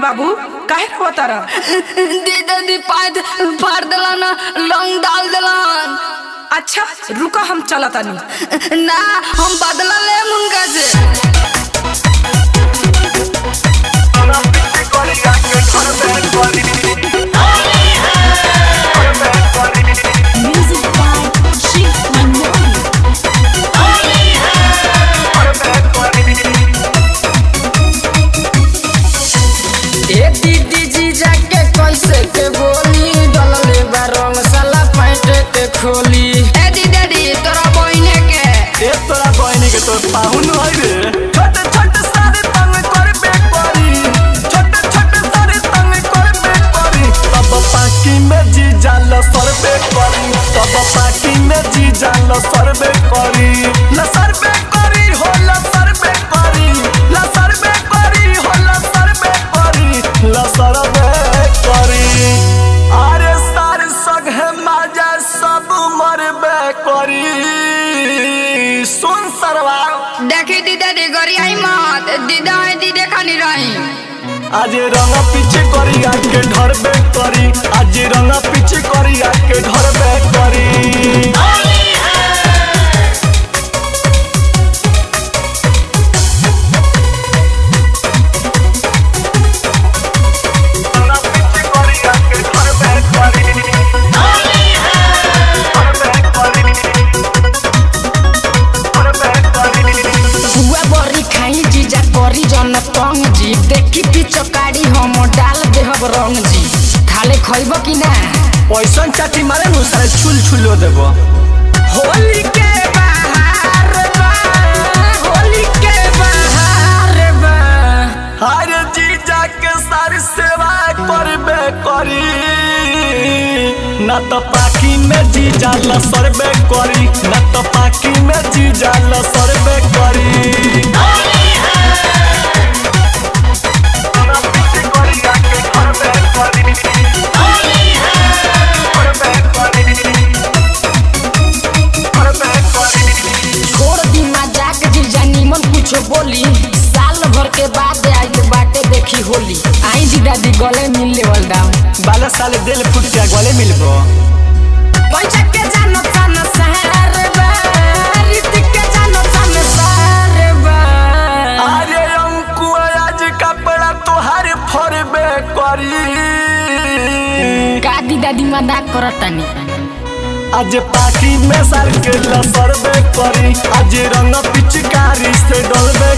बाबू काहे रो तारा दीदी दी पाद फाड़ दिला ना लौंग डाल दिलन अच्छा रुका हम चला तानी ना हम बदला ले उनका से Music by Chief Manoli. ए दीदी जी जाके कैसे के बोली डलले बा रंग साला पैंट के खोली ए दीदी दी तोरा बहिने के ए तोरा बहनी के तोर पाहुन है रे छोटे छोटे सारे तंग करबे करी छोटे छोटे सारे तंग करबे करी तब पाकी में जी जाल सरबे करी तब पाकी में जी जाल सरबे करी ल सरबे करी हो ल सरबे करी ल सरबे करी हो ल सरबे करी ल सरबे करी अरे सार सगे माजा सब मरबे करी सुन सरवा देखी दीदी दी गरियाई मत दीदा है दीदी खानी रही आज रंग पीछे करी आके ढरबे करी आज रंग पीछे करी आके ढरबे करी रंग पीछे करी आके ढरबे करी। ढरबे करी। ढरबे करी। हुआ बरी खाई जीजा करी जन तंग जी देखी पिचकारी हम डाल देहब रंग जी खाले खइब कि ना पैसन चाटी मारे नु सारे छुल छुलो देबो होली के बाहर बा होली के बाहर बा हर जीजा के सारी सेवा करबे करी ना तो पाकी में जीजा ल सरबे करी ना तो पाकी में जीजा ल सरबे करी छोड़ दी मजाक जीजा निमन कुछ बोली साल भर के बाद आइल बाटे देखी होली आई जीजा दी गले मिल लेवल दाम बाला साले दिल फुट के गले मिलबो पैसा के जानो सन सहर बा रीति के जानो सन सहर बा अरे अंकु आज कपड़ा तोहार फरबे करी का दी दादी मजाक करतानी आज पाकी में सर के लसरबे करी आज रंग पिचकारी से डलबे